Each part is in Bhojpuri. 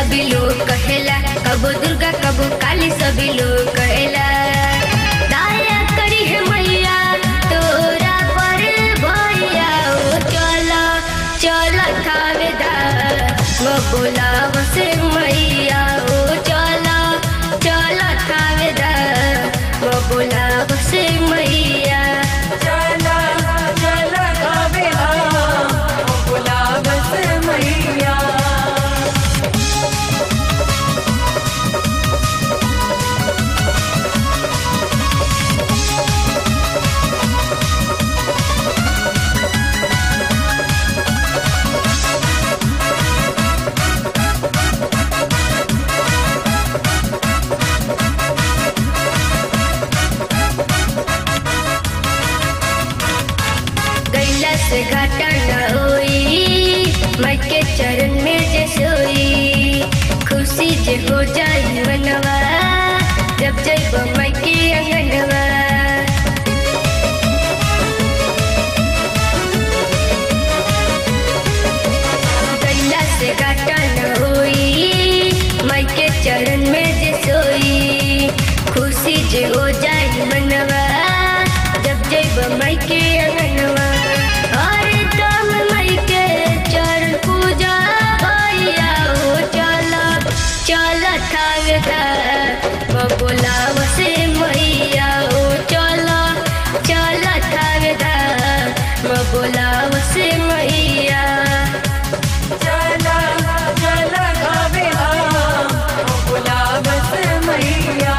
सभी लोग कहेला कबो दुर्गा कबो काली सभी लोग कहेला दया करी है मैया तोरा पर भैया ओ चला चला थावेदार वो बोलाव से मैया ओ चला चला थावेदार वो बोलाव से मैया चला चला कावेला गुलाब से मैया गैला से घाटा न होई माई के चरण में जे सोई खुशी जे हो जाई मनवा जब जब माई के अंगनवा गैला से घाटा न होई माई के चरण में जे सोई खुशी जे हो जाई मनवा जब जब माई के अंगनवा हर दम माई के चरण पूजा भैया हो चला चला थागता बबुलाव से मैया हो चला चला थागता बबुलाव से मैया चला चला कावेला गुलाब से मैया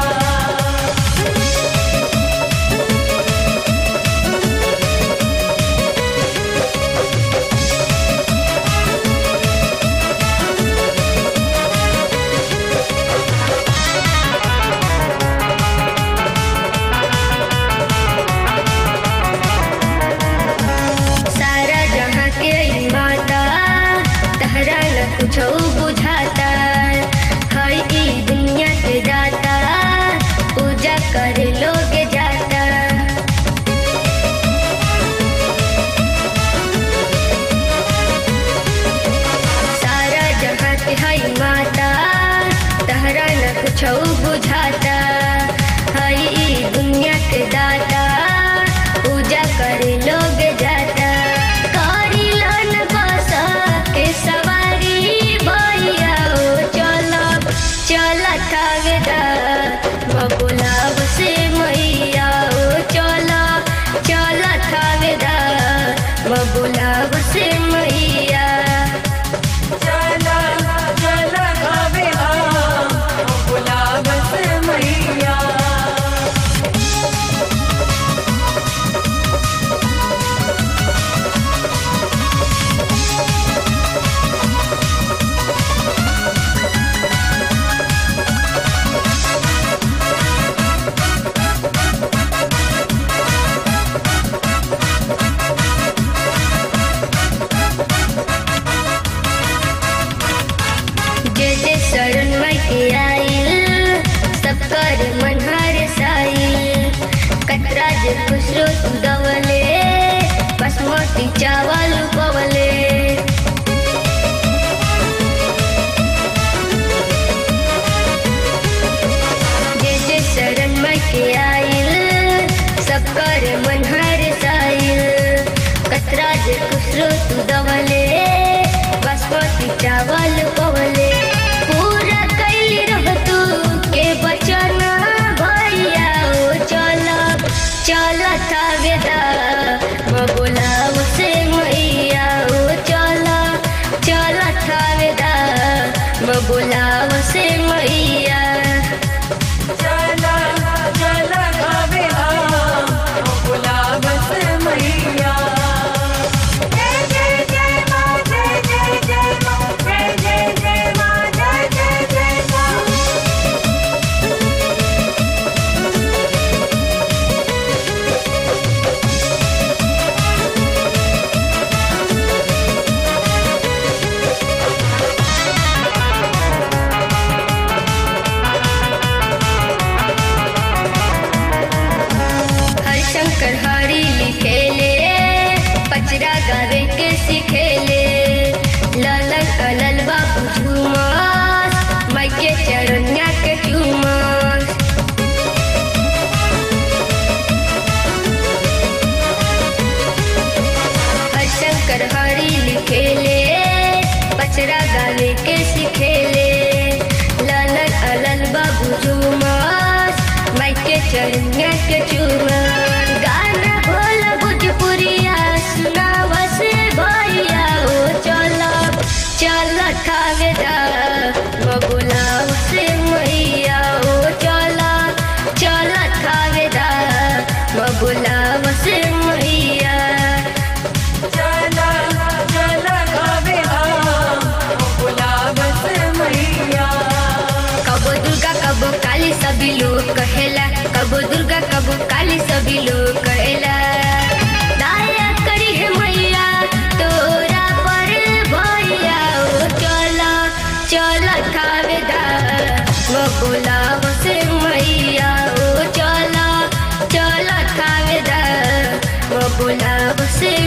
सारा जहाँ के ई माता तहरा न कुछो बुझाता हई ई दुनिया के दाता पूजा करे लोग जाता सारा जहाँ के हई माता तहरा न कुछो बुझाता हई ई दुनिया के दाता पूजा करे लोग जाता करी लन बसा के सवारी भैया ओ चला चला थागदा बबुलाव से मैया ओ चला चला थागदा बबुलाव से मैया चला चला कावेला गुलाब से मैया जे जे शरण माई के आइल सब कर मनहर साइल कतरा जे खुसरो तू दवले बासमती चावल पवले जे जे शरण माई के आइल सब कर मनहर साइल कतरा जे खुसरो तू दवले बासमती चावल पवले पूरा कैली रह तू के बचना भैया ओ चला चला थावेदा बबुलाव से मैया ओ चला चला थावेदा बबुलाव से मैया चला चला कावेला गुलाब से मैया जय जय जय माँ जय जय जय माँ जय जय जय खेले पचरा गावे के सिखेले लालन अलल बाबू झूमस माइक के चरनिया के चूमस गाना भोला भोजपुरिया सुनावा से भैया ओ चल चल खावेदा बबुलाव से मैया ओ चल चल खावेदा बबुलाव से मैया चला चला गावे हम गुलाब से मैया कबो दुर्गा कबो काली सभी लोग कहेला कबो दुर्गा कबो काली सभी लोग कहेला दया करी है मैया तोरा पर भैया ओ चला चला खावेदा बबुलाव से मैया ओ चला चला खावेदा बबुलाव से